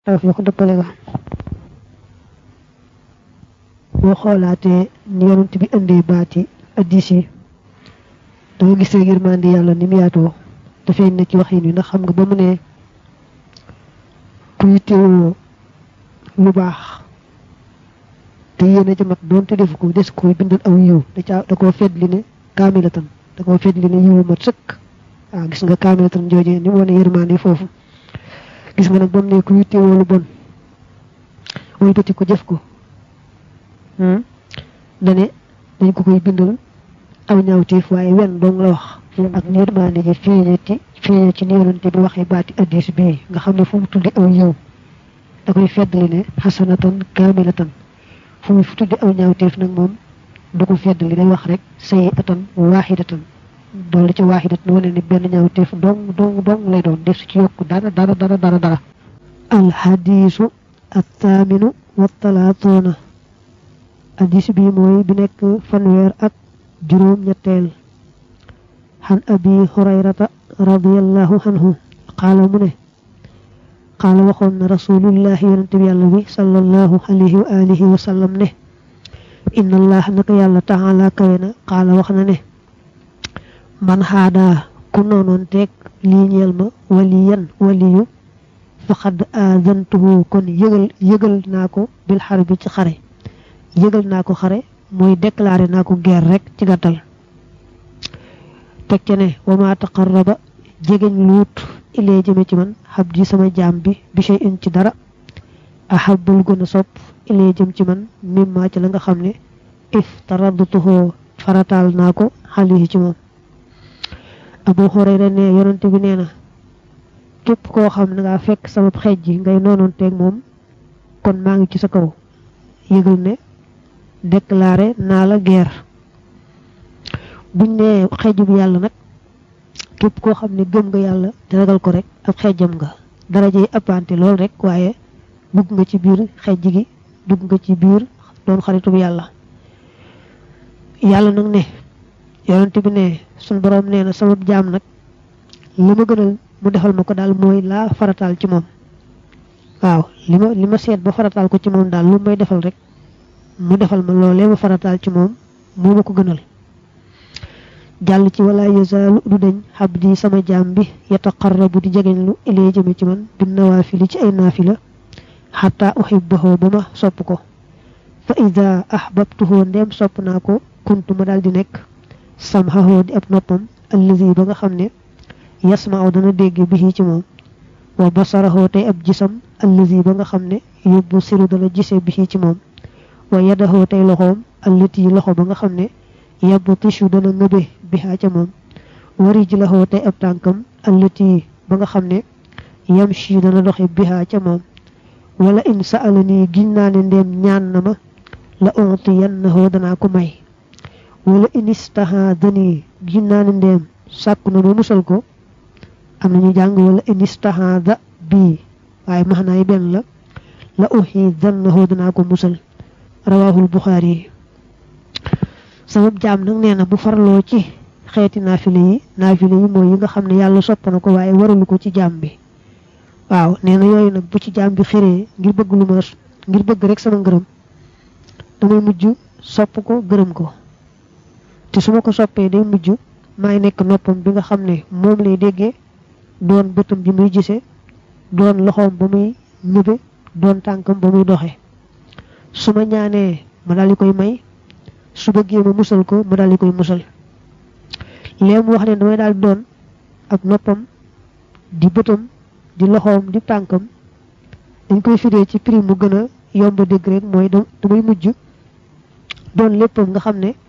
tawfiq dëppale ga boo xoolaatee ni yonent bi indee baati addis yi da nga gis yërmande yàlla ni mu yaatoo dafay ne ci waxin wi ndax xam nga ba mu ne ku yittewoo lu baax te yéene ca mat doonte defu ko des koy bindal aw yiw da caa da koo fedd li ne kaamilatan da koo fedd li ne yiwu mat sëkk waaw gis nga kaamilatan joojee ni mu wane yërmande foofu gis nga nag ba mu ne ku yittewoo lu bon wëlbati ko jëf ko dane dañ ko koy bindal aw ñaawteef waaye wenn dong la wax ak yërmande ji feeñe ci feeñe ci neerante bi waxee baati addis bii nga xam ne fu mu tuddi aw yiw da koy feddali ne xasanatan kaamilatan fu mu fi tuddi aw ñaawteef nag moom du ko feddali day wax rek sayi atan waaxidatan doole ci waaxidatan wane ne benn ñaawteef dong dong dong lay doon def ci yokku dara dara dara dara dara alxadiisu attaaminu wa talaatuuna addis bi mooy bi nekk fanweer ak juróom ñetteel xan abi hurayrata radiallahu anhu qaala mu ne qaala waxoon na rasulullahi yonente bi yàlla bi sallallahu alayhi wa alihi wa sallam ne inna allah naka yàlla taala kawe na qaala wax na ne man xaadaa ku noonoon teeg lii ñeel ma waliyan waliyu faqad aadantuhu kon yëgal yëgal naa ko bil xar bi ci xare yëgal naa ko xare mooy déclaré naa ko guerre rek ci gàttal teg ca ne wa ma taqarraba jegeñ luut ilee jëme ci man xab di sama jaam bi bi shay in ci dara ahabul gën a sopp ilee jëm ci man mimma ci la nga xam ne iftaradtuhu farataal naa ko xalihi ci moom abu hurayra ne yonante bi nee na képp koo xam ne nga fekk sama xeej ji ngay noonoon teeg moom kon maa ngi ci sa kaw yëgal ne déclaré naa la guerre buñ ne xeeju bi yàlla nag képp koo xam ne gëm nga yàlla te ragal ko rek ab xeejam nga daraje yi appante lool rek waaye dugg nga ci biir xeej gi dugg nga ci biir doon xaritu bi yàlla yàlla nag ne yonent bi ne suñ boroom nee na sama jaam nag li ma gënal mu defal ma ko daal mooy laa farataal ci moom waaw li ma li ma seet ba farataal ko ci moom daal lu may defal rek mu defal ma loolee ma farataal ci moom moo ma ko gënal jàll ci wala yazaalu du dañ xabdi sama jaam bi yataqarrabu di jegeñ lu ilee jëme ci man bi nawaafili ci ay naafila xataa uhibbahu ba ma sopp ko fa ida ahbabtuhu ndem sopp naa ko kuntu ma daal di nekk samhahu di ab noppam allazi ba nga xam ne yasma'u dana dégg bi ci moom wa basarahu tey ab gisam allazi ba nga xam ne yóbbu siru dana gise bi ci moom wa yadahu tey loxoom allati loxo ba nga xam ne yabbu tishu dana ngëbe bihaa ca moom wa rijlahu tey ab tànkam allati ba nga xam ne yamshi dana doxe bihaa ca moom wala in sa'alani giñ naa ne ndéem ñaan na ma la utiyannahu danaa ko may wala in istahadani giñ naa ne ndéem sàkku na ma musal ko am nañu jàng wala in istahada bii waaye maxnaay benn la la uxidannahu danaa ko musal rawahul buxaari sama jaam nag nee na bu farloo ci xeeti naafile yi naafile yi mooy yi nga xam ne yàlla sopp na ko waaye waralu ko ci jaam bi waaw nee na yooyu nag bu ci jaam bi xëree ngir bëgg lu ma ngir bëgg rek sama ngërëm damay mujj sopp ko gërëm ko te su ma ko soppee day mujj maay nekk noppam bi nga xam ne moom lay déggee doon bëtam bi muy gisee doon loxoom ba muy ñëbe doon tànkam ba muy doxee su ma ñaanee ma daal di koy may su bëggee ma musal ko ma daal di koy musal léegi mu wax ne damay daal di doon ab noppam di bëtam di loxoom di tànkam dañ koy firee ci prix mu gën a yomb dégg rek mooy damay mujj doon léppam nga xam ne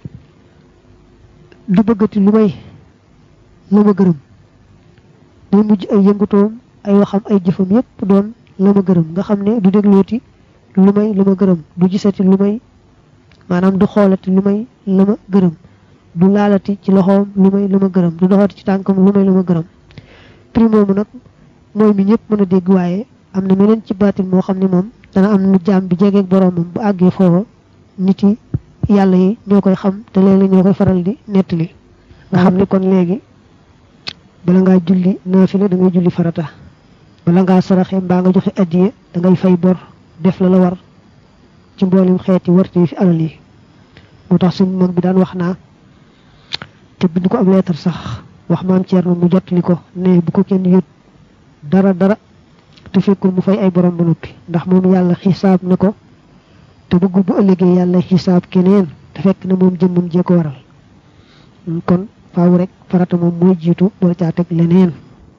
du bëggati lu may la ma gërëm day mujj ay yëngutoom ay waxam ay jëfam yépp doon la ma gërëm nga xam ne du déglooti lu may lu ma gërëm du gisati lu may maanaam du xoolati lu may la ma gërëm du laalati ci loxoom lu may lu ma gërëm du doxati ci tànkam lu may lu ma gërëm prix moomu nag mooy mi ñëpp mën a dégg waaye am na meneen ci baatin moo xam ne moom dana am nu jaam bi jegeeg boroomam bu àggee foofa nit yi yàlla yi ñoo koy xam te léeg-léeg ñoo koy faral di nettali nga xam ne kon léegi bala ngaa julli naafila da ngay julli farata bala ngaa saraxe mbaa nga joxe addiye da ngay fay bor def la la war ci mboolem xeeti warte fi alal yi moo tax suñ mag bi daan wax naa te bind ko ab leetar sax wax maam Thierno mu jot li ko ne bu ko kenn yët dara dara te fekkul mu fay ay borom ba noppi ndax moom yàlla xisaab na ko te bëggul bu ëllëgee yàlla xisaab keneen te fekk na moom jëmmam jee ko waral kon faaw rek farata moom mooy jiitu door caa teg leneen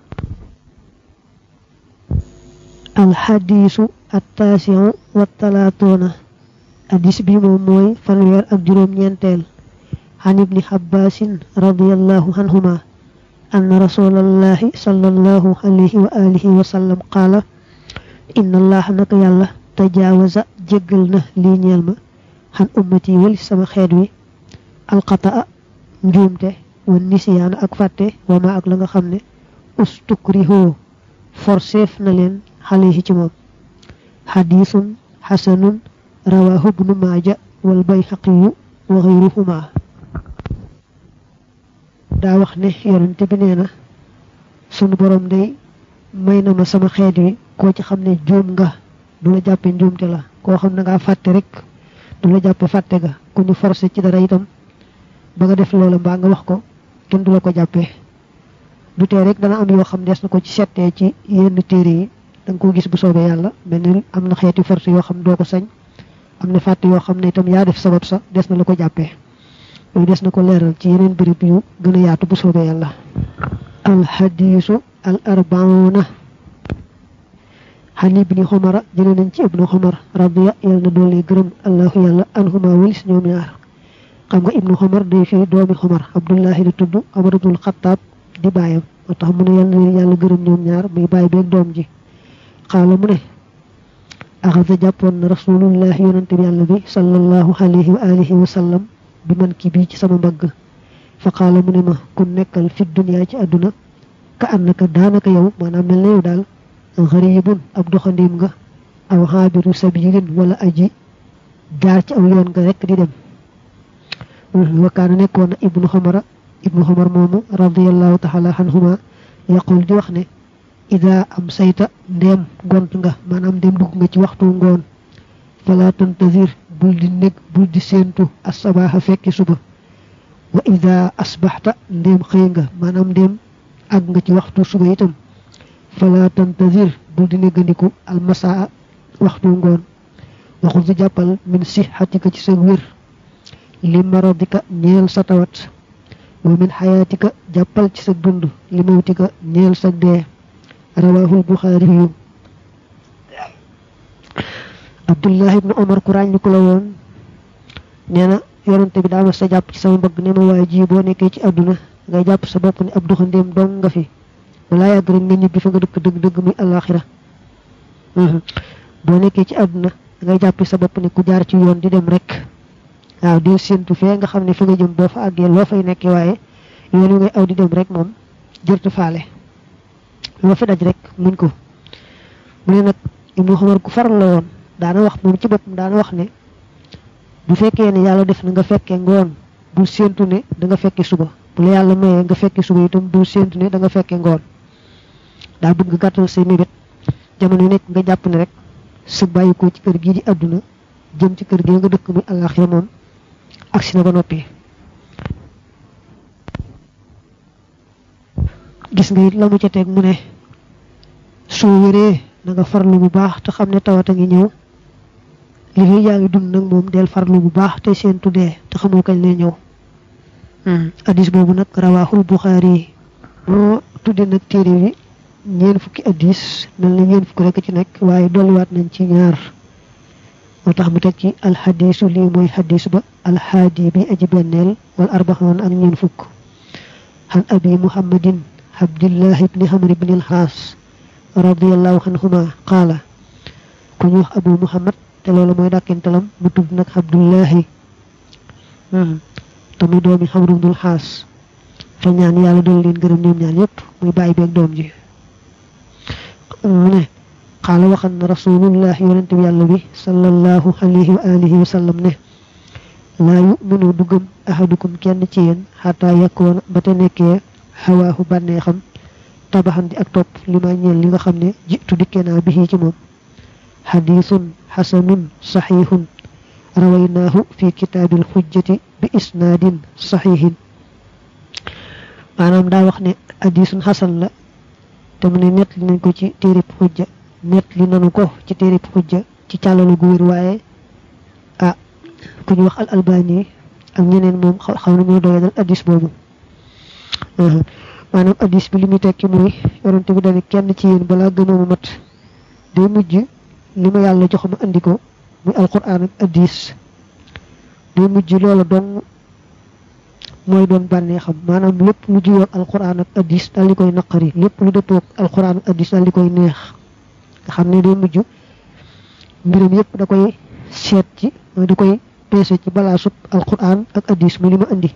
alxadiisu attaasiu wa talaatuuna hadis bi moom mooy fanweer ak juróom-ñeenteel عن ابن حباس رضي الله عنهما أن رسول الله صلى الله عليه وآله وسلم قال إن الله نك يالله تجاوز جگلنا لي نيالما عن أمتي ولي سما خيدوي القطأ نجومته والنسيان أك فاتة وما أك لغا خمني استكرهو فرسيف نلين عليه جمام حديث حسن رواه ابن ماجه والبيهقي وغيرهما daa wax ne yonente bi nee na sunu borom day may na ma sama xeet wi koo ci xam ne juum nga du la jàppe njuumte la koo xam ne ngaa fàtte rek du la jàppe fàtte ga ku ñu forcé ci dara itam ba nga def loola mbaa nga wax ko kenn du la ko jàppee du tee rek dana am yoo xam des na ko ci settee ci yenn téere yi da nga ko gis bu soobee yàlla mel ni am na xeeti force yoo xam doo ko sañ am na fàtte yoo xam ne itam yaa def sabab sa des na la ko jàppee loolu des na ko leeral ci yeneen béréb yu gën a yaatu bu soobee yàlla alxadiisu al arbauna xan ibni xumara jële nañ ci ibnu xumar radiya yàlla na doole gërëm allahu yàlla anhuma walis ñoom ñaar xam nga ibnu xumar day fii doomi xumar abdullahi la tudd amaratul xataab di baayam moo tax mu ne yàlla na yàlla gërëm ñoom ñaar muy baay beeg doom ji xaala mu ne axasa jàppoon na rasulullahi yonante bi yàlla bi sallallahu alayhi wa alihi wa sallam bi man ki bii ci sama mbagg fa qaala mu ne ma ku nekkal fi dunya ci àdduna ka annaka daanaka yow maanaam mel na yow daal xaribun ab doxandiim nga aw xaabiru sabilin wala aji jaar ci aw yoon nga rek di dem wa kaana nekkoon na ibnu xamara ibnu xamar moomu radiallahu taala anhuma yaqul di wax ne ida am sayta ndeem gont nga maanaam ndeem dugg nga ci waxtu ngoon fala tantazir bul di nekk bul di séentu asabaaxa fekki suba wa ida asbaxta ndéem xëy nga maanaam ndéem àgg nga ci waxtu suba itam fala tantazir bul di néggandiku almasaa waxtu ngoon waxul di jàppal min sixatika ci sa wér li maradika ñeel sa tawat wa min xayaatika jàppal ci sa dund li mawtika ñeel sa dee rawahul buxaari yu abdullah ibnu omar ku ràññi ku la woon nee na yonante bi daa ma sa jàpp ci sama mbagg ne ma waaye ji boo nekkee ci àdduna ngay jàpp sa bopp ne ab doxandéem dong nga fi wala yàgg rek nga ñibbi fa nga dëkk dëgg dëgg muy alaxira boo nekkee ci àdduna ngay jàpp sa bopp ne ku jaar ci yoon di dem rek waaw di séentu fee nga xam ne fa nga jëm boo fa àggee loo fay nekkee waaye yoon wi ngay aw di dem rek moom jërtu faale loo fi daj rek muñ ko mu ne nag ibnu xamar ku faral la woon daana wax moom ci boppam daana wax ne bu fekkee ne yàlla def na nga fekkee ngoon bul séentu ne da nga fekke suba bu la yàlla mayee nga fekke suba itam bul séentu ne da nga fekke ngoon daa bëgg nga gàttal say mébét jamono yu nekk nga jàpp ne rek sa bàyyi ko ci kër gii di àdduna jëm ci kër gi nga dëkk muy àllaaxira moom agsi na ba noppi gis nga it la mu ca teg mu ne soo wéree na nga farlu bu baax te xam ne tawat a ngi ñëw li fi yaa ngi dund nag moom del farlu bu baax te seen tuddee te xamoo kañ lay ñëw addis boobu nag rawaaxul buxaari yi moo tudde nag téere bi ñeen fukki addis mel na ñeen fukki rek ci nekk waaye dolliwaat nañ ci ñaar moo tax mu teg ci alxadisu lii mooy xadis ba alxaadi bi aji benneel wal arbaxoon ak ñeen fukk xan abi muhammadin abdillah ibni xamr ibni alxaas radiallahu anhuma qaala ku ñu wax abu muhammad te loolu mooy dàkkintalam mu tudd nag abdullahi te muy doomi xamr ibnul xaas fa ñaan yàlla doon leen gërëm ñoom ñaan yépp muy bàyyi beeg doom ji mu ne qaala waxan na rasulullah yonente bi yàlla bi sallallahu alayhi wa alihi wa sallam ne laa yuminu du gëm ahadukum kenn ci yéen xataa yakkoona ba te nekkee xawaahu bànneexam tabaxan di ak topp li ma ñeel li nga xam ne jitu dikkee naa bi ci moom xadiisun xasanun saxiixun rawaynaahu fi kitaabil xujjati bi isnaadin saxiixin maanaam daa wax ne hadiisun xasan la te mu ne nett li nañ ko ci téerib xujja nett li nanu ko ci téerib xujja ci càllalu gu wér waaye ah ku ñu wax al albani ak ñeneen moom xaw nañoo doyadal hadiis boobu maanaam hadiis bi li muy tekki mooy yonente bi dane kenn ci yéen balaa gënooma mat day mujj li ma yàlla jox ma andi ko muy alquran ak hadiis day mujj loola dong mooy doon bànnee xam maanaam lépp lu juyoo alquran ak hadiis daal di koy naqari lépp lu dëppoo ak alquran ak hadiis daal di koy neex nga xam ne day mujj mbirum yépp da koy seet ci mooy da koy peese ci balaa sub alquran ak hadiis mu li ma andi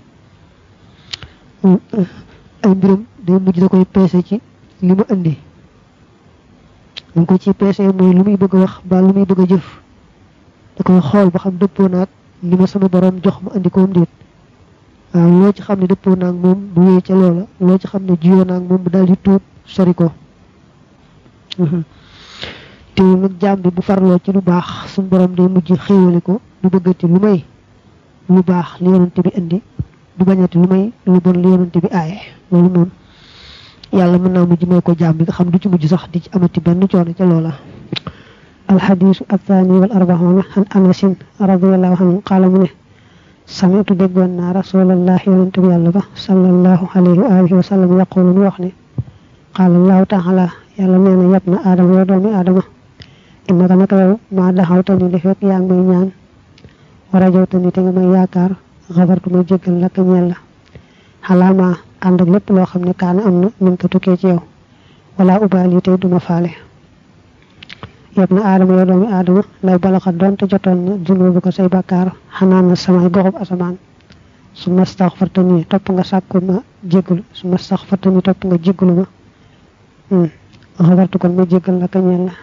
ay mbirum day mujj da koy peese ci li ma andi dañ ko ci peese mooy lu muy bëgg a wax ba lu muy bëgg a jëf da koy xool ba xam dëppoo naag li ma sama borom jox ma andi koom déet waaw loo ci xam ne dëppoo naag moom bu wéy ca loola loo ci xam ne jiyoo naag moom bu daal di tuub sori ko teewul nag jaam bi bu farloo ci lu baax suñu borom day mujj xéewale ko du bëggati lu may lu baax li yonante bi indi du bañati lu may lu bon li yonante bi aaye loolu moom yàlla mën naa mujj may ko jaam bi nga xam du ci mujj sax di ci amati benn coono ca loola alxadiisu athaani wal arbaxoona an anasin radiallahu anhu qaala mu ne samitu déggoon naa rasulallah yonente bi yàlla ba sallallahu alayhi wa alihi wa sallam yaqulu mu wax ne qaala allahu taala yàlla nee na yab na aadama yow doomi aadama innaka naka yow maa daxawta ni li fekk yaa ngi may ñaan war a jawta ni te nga may yaakaar xabartu may jéggal la ka ñeel la xalaama ànd ak lépp loo xam ne kaana am na min ko tukkee ci yow wala ubaal yi tey duma faale yab na aadama yow doomi aadama law balaxat doonte jotoon na junubu ko say bàkkaar xanaa na samay goxub asamaan su ma staxfarta nii topp nga sàkku ma jéggalu su ma staxfarta nii topp nga jéggalu ma xabartu kon ma jéggal la ka ñeel la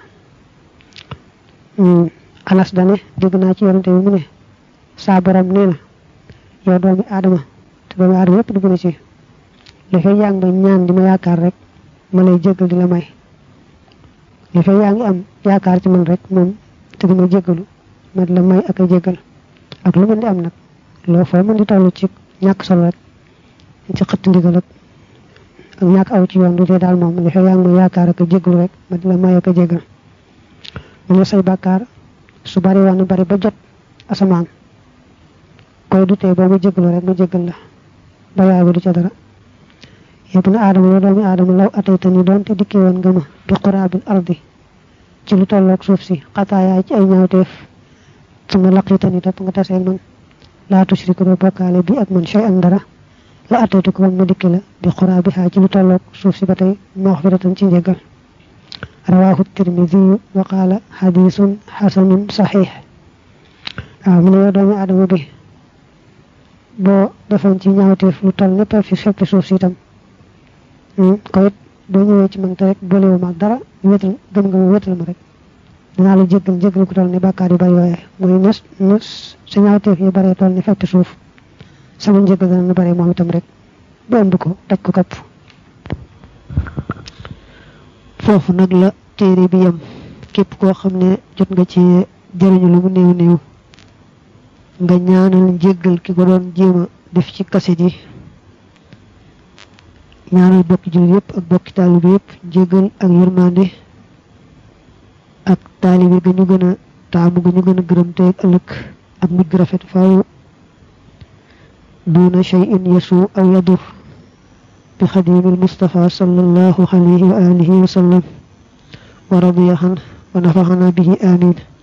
anas dane dégg naa ci yorante bi mu ne saa borom nee na yow doomi aadama te doomi aadama yépp dugg na ci li fay yaa ngi may ñaan di ma yaakaar rek ma lay jéggal di la may li fay yaa ngi am yaakaar ci man rek moom te di ma jéggalu ma di la may ak a jéggal ak lu mën di am nag loo foo mën di toll ci ñàkk solo rek ci xëtt ndigal ak ak ñàkk aw ci yoon du dee daal moom li fay yaa ngi may yaakaar ak a jéggalu rek ma di la may ak a jéggal mu ne say bàkkaar su bari woon na bari ba jot asamaan koy du tee boo ma jéggalu rek ma jéggal la bayaay ba du ca dara yëpp na aadama yow doomi aadama law atayta ni doonte dikkee woon nga ma bi quraabil ardi ci lu tolloog suuf si xataayaay ci ay ñaawteef su ma laqita ni topp nga taseeg man laa tushriku doo bokkaale bi ak man shay an dara la ataytu ko man ma dikki la bi quraabi haa ci lu tolloog suuf si ba tey maxfiratan ci njéggal rawaahu tirmidi wa qaala xadiisun xasanun saxiix waaw mu ne yow doomi aadama bi boo defoon ci ñaawteef lu toll népp fi feppi suuf si itam ko it boo ñëwee ci man te rek boolewu ma ak dara wéetal gëm nga ma wéetal ma rek dinaa la jéggal jéggal ku toll ne bàkkaar yu bari yooyee mooy nes nes sa ñaawteef yu baree toll ne feppi suuf sama njéggal dana na bare moom itam rek ba ëmb ko daj ko kapp foofu nag la téere bi yem képp koo xam ne jot nga ci jëriñu lu mu néew néew nga ñaanal njéggal ki ko doon jéem a def ci kaset yi ñaanal bokki jullit yëpp ak bokki taalibe yëpp njéggal ak yërmande ak taalibe ga ñu gën a taamu ga ñu gën a gërëm tey ak ëllëg ak mujj gu rafet faaw duna shay'in yasu aw yadur bi xadimil mustafa sallallahu alayhi wa alihi wa sallam wa radiya an wa nafaxana bihi amin